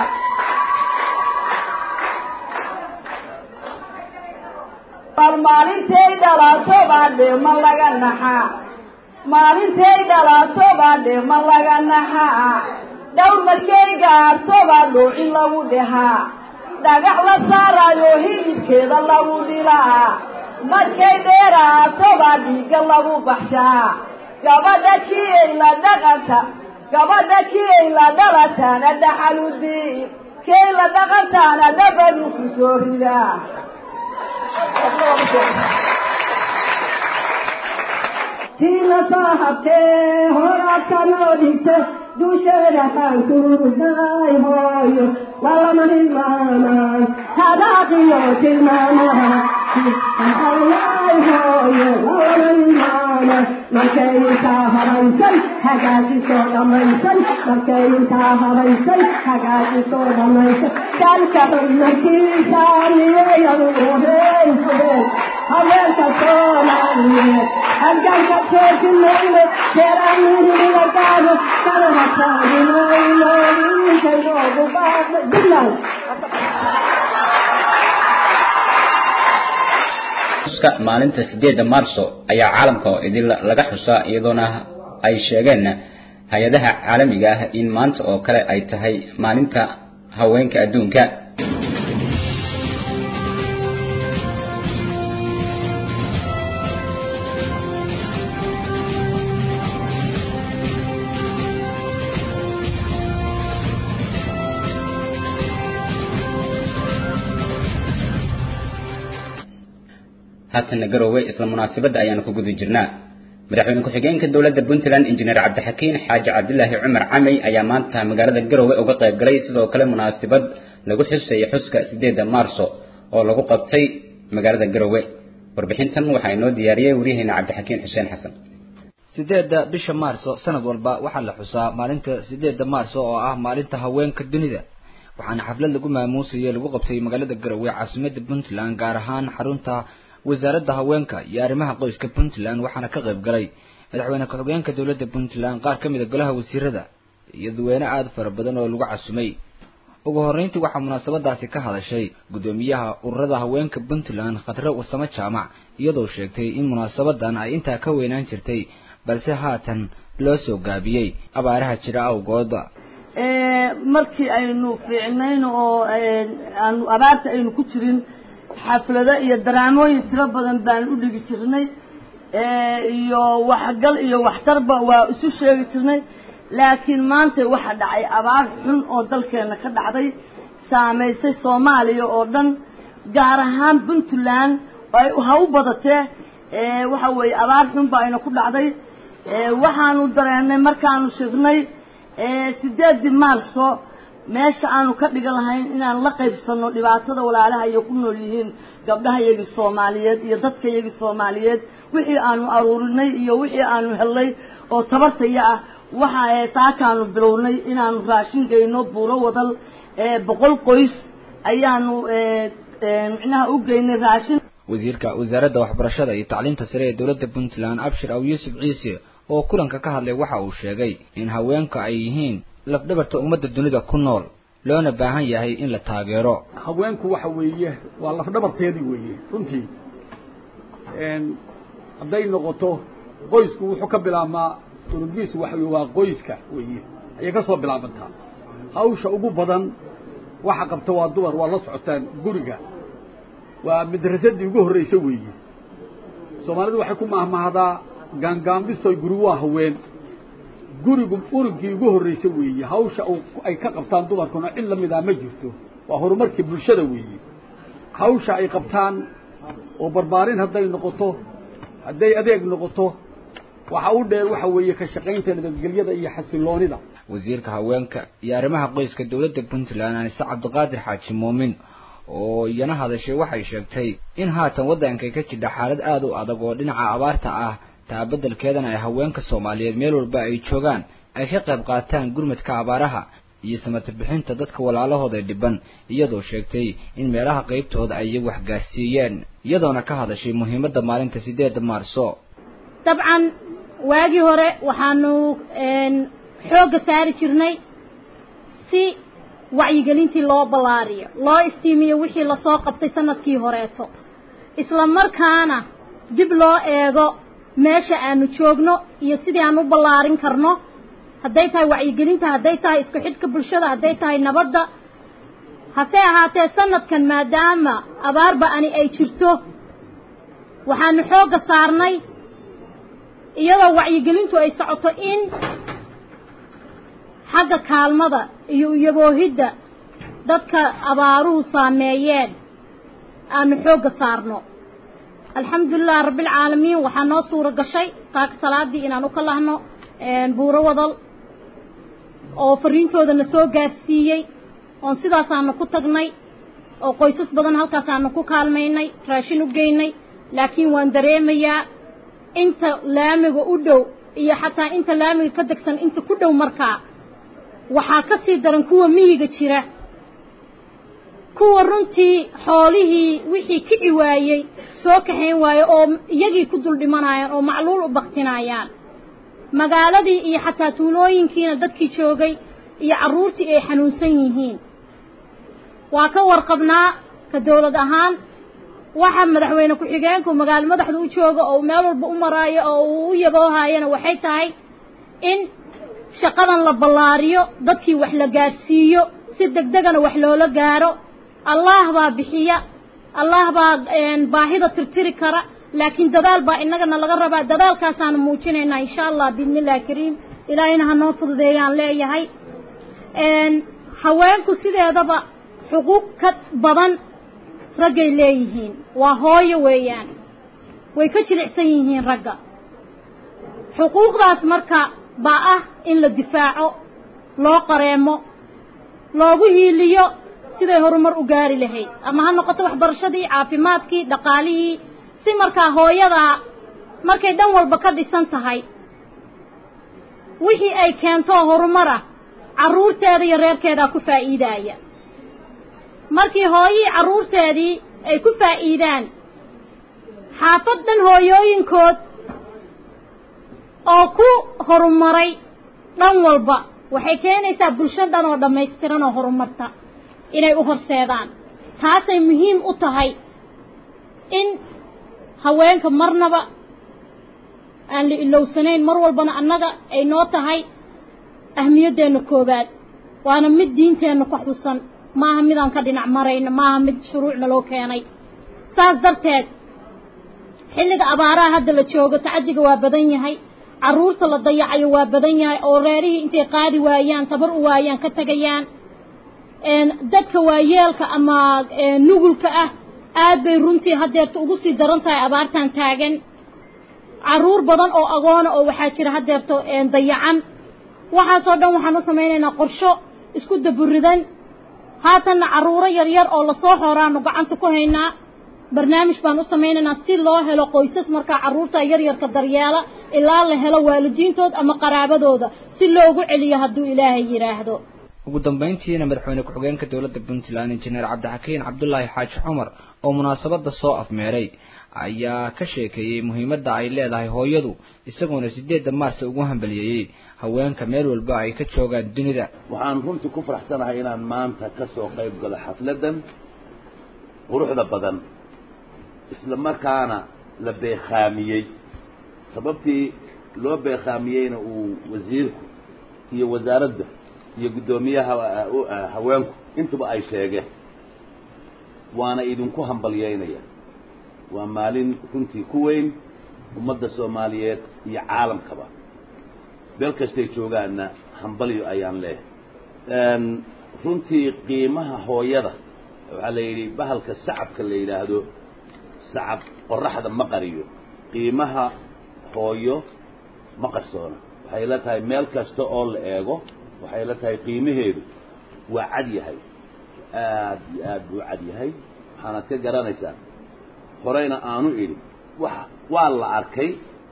bal maalintay dhalaato baa dheema laga naxaa maalintay dhalaato baa dheema laga naxaa dhowr markay gaarto baa dhuucin lagu dhehaa dhagax la saarayo hilibkeeda lagu dhilaa markay dheeraato baa dhiigga lagu baxshaa gabadha kii ay la dhaqanta gabadha kii ay la dhalataana dhaxaludiib kay la dhaqantaana dhabadu ku soo ridaa tiina saahabtee horaadka noo dhigto dusheeda xaankurudaay hooyo lalama hilmaamay hadaaqiyo tilmaamaha ayaay hooyo lalama hilmaamay markay intaa habaysay hagaajisoo dhammaysay markay intaa habaysay hagaajisoo dhammaysay dalka xubnakiisaaniyeyadu uheysadeen haweenka soomaaliyeed halganka joojinayno jeeraaniriligagaado kanaha taaginoyno intay noogu baaqda bilaw xuska maalinta sideedda maarso ayaa caalamka oo idin laga xusaa iyadoona ay sheegeen hay-adaha caalamiga ah in maanta oo kale ay tahay maalinta haweenka adduunka haatanna garowe isla munaasabadda ayaanu ku guda jirnaa madaxweyne ku-xigeenka dowladda puntland injineer cabdixakiin xaaji cabdilaahi cumar camey ayaa maanta magaalada garowe uga qayb galay sidoo kale munaasabad lagu xuseeyay xuska sideedda maarso oo lagu qabtay magaalada garowe warbixintan waxaa inoo diyaariyey waryaheena cabdixakiin xuseen xasan sideedda bisha maarso sanad walba waxaa la xusaa maalinta sideedda maarso oo ah maalinta haweenka dunida waxaana xaflad lagu maamuusayay lagu qabtay magaalada garowe caasimadda puntland gaar ahaan xarunta wasaaradda haweenka iyo arrimaha qoyska puntland waxaana ka qayb galay madaxweyne ku-xigeenka dowladda puntland qaar ka mid a golaha wasiirada iyo dadweyne aada fara badan oo lagu casumay ugu horreyntii waxaa munaasabadaasi ka hadashay guddoomiyaha ururada haweenka puntland khadre wasamo jaamac iyadoo sheegtay in munaasabadan ay intaa ka weynaan jirtay balse haatan loo soo gaabiyey abaaraha jira awgooda markii aynu fiicnayn oo aanu abaarta aynu ku jirin xaflado iyo daraamooyin tiro badan baan u dhigi jirnay iyo waxgal iyo waxtarba waa isu sheegi jirnay laakiin maanta waxa dhacay abaar xun oo dalkeena ka dhacday saamaysay soomaaliya oo dhan gaar ahaan puntland ha u badatee waxa weeye abaar xun ba ayna ku dhacday waxaanu dareennay markaanu shirnay sideedii maarso meesha aanu ka dhigan lahayn inaan la qaybsano dhibaatada walaalaha iyo ku nool yihiin gabdhaha iyagii soomaaliyeed iyo dadka iyagii soomaaliyeed wixii aanu aruurinay iyo wixii aanu helnay oo tabartaya ah waxa saakaanu bilownay inaanu raashin geyno buuro wadal boqol qoys ayaanu micnaha u geynay raashin wasiirka wasaaradda waxbarashada iyo tacliinta sare ee dowladda puntland abshir aw yuusuf ciise oo kulanka ka hadlay waxa uu sheegay in haweenka ay yihiin lafdhabarta ummadda dunida ku nool loona baahan yahay in la taageero haweenku waxa weeye waa lafdhabarteedii weeye runtii hadday noqoto qoysku wuxuu ka bilaabmaa urugiisu waxa weye waa qoyska weeye ayay ka soo bilaabantaa hawsha ugu badan waxa qabta waa dumar waa la socotaan guriga waa madrasadii ugu horreysa weeye soomaalidu waxay ku mahmahdaa gaangaambisoy guri waa haween gurigu urugii ugu horreysa weeye hawsha ay ka qabtaan dumarkuna cid la midaa ma jirto waa horumarkii bulshada weeye hawsha ay qabtaan oo barbaarin hadday noqoto hadday adeeg noqoto waxa u dheer waxa weeye ka shaqaynta nabadgelyada iyo xasiloonida wasiirka haweenka iyo arrimaha qoyska dowladda puntland anise cabdiqaadir xaaji muumin oo iyana hadashay waxay sheegtay in haatan waddankay ka jidha xaalad aada u adag oo dhinaca abaarta ah taa beddelkeedana ay haweenka soomaaliyeed meel walba ay joogaan ay ka qayb qaataan gurmadka abaaraha iyo samata bixinta dadka walaalahooda dhiban iyadoo sheegtay in meelaha qaybtooda ay iyagu waxgaarsiiyeen iyadoona ka hadashay muhiimadda maalinta sideedda maarso dabcan waagii hore waxaanu xoogga saari jirnay si wacyigelintii loo ballaariyo loo istiimiyo wixii lasoo qabtay sanadkii horeeto isla markaana dib loo eego meesha aanu joogno iyo sidii aan u ballaarin karno hadday tahay wacyigelinta hadday tahay isku xidhka bulshada hadday tahay nabadda hase ahaatee sanadkan maadaama abaarba ani ay jirto waxaanu xoogga saarnay iyadoo wacyigelintu ay socoto in xagga kaalmada iyo iyaboohidda dadka abaaruhu saameeyeen aanu xoogga saarno alxamdulilah rabbilcaalamiin waxaa noo suura gashay taaka salaadii inaan u ka lahno buuro wadal oo fariintoodana soo gaarsiiyey oon sidaasaanu ku tagnay oo qoysas badan halkaasaanu ku kaalmaynay raashin u geynay laakiin waan dareemayaa inta laamiga u dhow iyo xataa inta laamiga ka degsan inta ku dhow markaa waxaa ka sii daran kuwa miyiga jira kuwa runtii xoolihii wixii kici waayey soo kaxayn waaye oo iyagii ku dul dhimanayaan oo macluul u baktinayaan magaaladii iyo xataa tuulooyinkiina dadkii joogay iyo carruurtii ay xanuunsan yihiin waa ka warqabnaa ka dawlad ahaan waxa madaxweyne ku-xigeenku magaalo madaxda u jooga oo meel walba u maraayo oo uu u yaboohaayana waxay tahay in shaqadan la ballaariyo dadkii wax la gaadhsiiyo si degdegana wax loola gaaro allaah baa bixiya allaah baa baahida tirtiri kara laakiin dadaal baa innagana laga rabaa dadaalkaasaanu muujinaynaa insha allah biidni illahi kariim ilaahayna ha noo fududeeyaan leeyahay haweenku sideedaba xuquuq ka badan raggay leeyihiin waa hooyo weeyaan way ka jilicsan yihiin ragga xuquuqdaas marka baa ah in la difaaco loo qareemo loogu hiiliyo siday horumar u gaari lahayd ama ha noqoto waxbarashadii caafimaadkii dhaqaalihii si markaa hooyadaa markay dhan walba ka dhisan tahay wixii ay keentoo horumar ah carruurteeda iyo reerkeedaa ku faa'iidaaya markii hooyihii carruurteedii ay ku faa'iidaan xaafad dhan hooyooyinkood oo ku horumaray dhan walba waxay keenaysaa bulsho dhan oo dhammaystiran oo horumarta inay u horseedaan taasay muhiim u tahay in haweenka marnaba aan la ilowsanayn mar walbana annaga ay noo tahay ahmiyaddeenna koowaad waana mid diinteenna ka xusan maaha midaan ka dhinac marayna maaha mid shuruucna loo keenay saas darteed xilliga abaaraha hadda la joogo tacadiga waa badan yahay carruurta la dayacayo waa badan yahay oo reerihii intay qaadi waayaan tabar u waayaan ka tegayaan dadka waayeelka ama nugulka ah aad bay runtii haddeerta ugu sii daran tahay abaartan taagan carruur badan oo agoona oo waxaa jira haddeerto dayacan waxaasoo dhan waxaan u samaynaynaa qorsho isku daburidan haatanna carruuro yaryar oo lasoo xoraanu gacanta ku haynaa barnaamij baan u samaynaynaa si loo helo qoysas markaa carruurta yaryarka daryeela ilaa la helo waalidiintood ama qaraabadooda si loogu celiyo hadduu ilaahay yidhaahdo ugu dambayntiina madaxweyne ku-xigeenka dowladda puntland injineer cabdixakiin cabdulaahi xaaji cumar oo munaasabadda soo afmeeray ayaa ka sheekeeyey muhiimadda ay leedahay hooyadu isagoona sideedda maarsa ugu hambaliyeeyey haweenka meel walba ay ka joogaan dunida waxaan runtii ku faraxsanahay inaan maanta ka soo qayb galo xafladdan quruxda badan isla markaana la beekhaamiyey sababtii loo beekhaamiyeyna uu wasiirku iyo wasaaradda iyo guddoomiyaha haweenku intuba ay sheegeen waana idinku hambalyeynaya waa maalin runtii ku weyn ummadda soomaaliyeed iyo caalamkaba beel kastay joogaanna hambalyo ayaan leehay runtii qiimaha hooyada waxaa la yidhi bahalka sacabka la yidhaahdo sacab qoraxda ma qariyo qiimaha hooyo ma qarsoona waxay la tahay meel kasta oo la eego waxay la tahay qiimaheedu waa cad yahay aad iyo aad buu cad yahay waxaanaad ka garanaysaa horeyna aanu idhi wa waa la arkay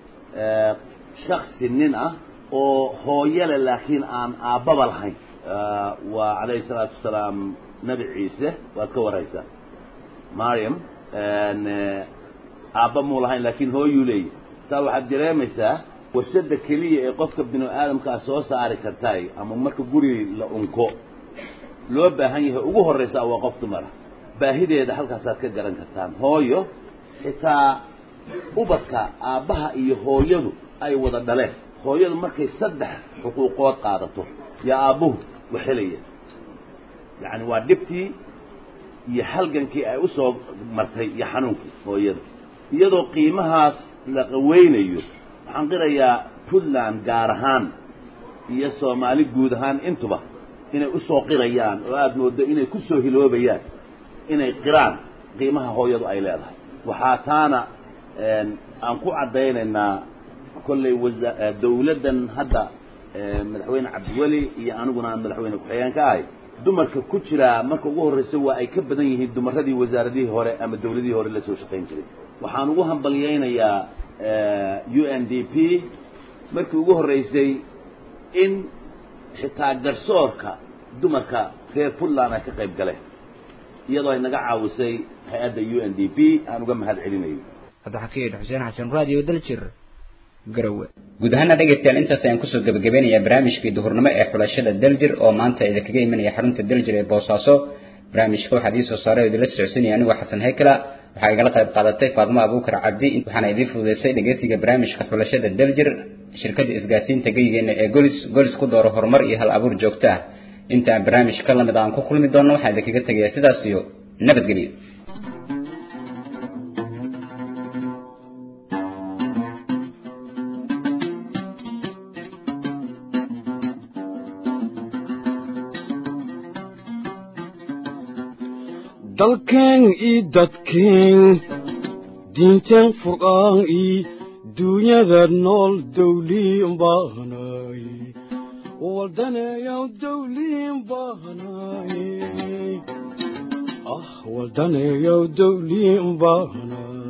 shaksi nin ah oo hooyale laakiin aan aabbaba lahayn waa calayhi salaatu wasalaam nebi ciise waad ka waraysaa mariam aabba muu lahayn laakiin hooyuu leeyahy saa waxaad dareemaysaa warshadda keliya ee qofka binu aadamkaa soo saari kartaay ama marka guri la unko loo baahan yahay ugu horraysaa waa qof dumara baahideeda halkaasaad ka garan kartaan hooyo xitaa ubadka aabbaha iyo hooyadu ay wada dhaleen hooyadu markay saddex xuquuqood qaadato yaa aabbuhu waxelaya yacni waa dhibtii iyo halgankii ay usoo martay iyo xanuunkii hooyada iyadoo qiimahaas la qaweynayo waxaan qirayaa puntland gaar ahaan iyo soomaali guud ahaan intuba inay usoo qirayaan oo aada mooddo inay ku soo hiloobayaan inay qiraan qiimaha hooyadu ay leedahay waxaa taana aan ku caddaynaynaa kollay wasa dawladdan hadda madaxweyne cabdiweli iyo aniguna aan madaxweyne ku-xigeen ka ahay dumarka ku jiraa marka ugu horraysa waa ay ka badan yihiin dumaradii wasaaradihii hore ama dawladihii hore la soo shaqayn jiray waxaan ugu hambalyaynayaa u n d p markii ugu horraysay in xitaa garsoorka dumarka reer puntland ay ka qayb galeen iyadoo ay naga caawisay hay-adda u n d p aan uga mahad celinayo cabdixakiin xuseen xasan raadiyo daljir garowe guud ahaana dhegaystayaal intaas ayaan kusoo gebagabeynayaa barnaamijkii duhurnimo ee xulashada daljir oo maanta idinkaga imanaya xarunta daljir ee boosaaso barnaamijka waxaad ii soo saaray oo idinla socodsiinaya anigoo xasan haykala waxaa igala qayb qaadatay faadmo abuukar cabdi waxaana idiin fududeysay dhegeysiga barnaamijka xulashada daljir shirkada isgaasiinta geyigeena ee golis golis ku dooro horumar iyo hal abuur joogto ah intaan barnaamij ka lamid aan ku kulmi doonno waxaan idinkaga tegayaa sidaas iyo nabadgelyo dalkeen ii dadkeen diinteen furqaan ii duunyada nool dawliin baahnaay waldaneeyaw dawliin baahnaay ah waldaneeyaw dawliin baahnaay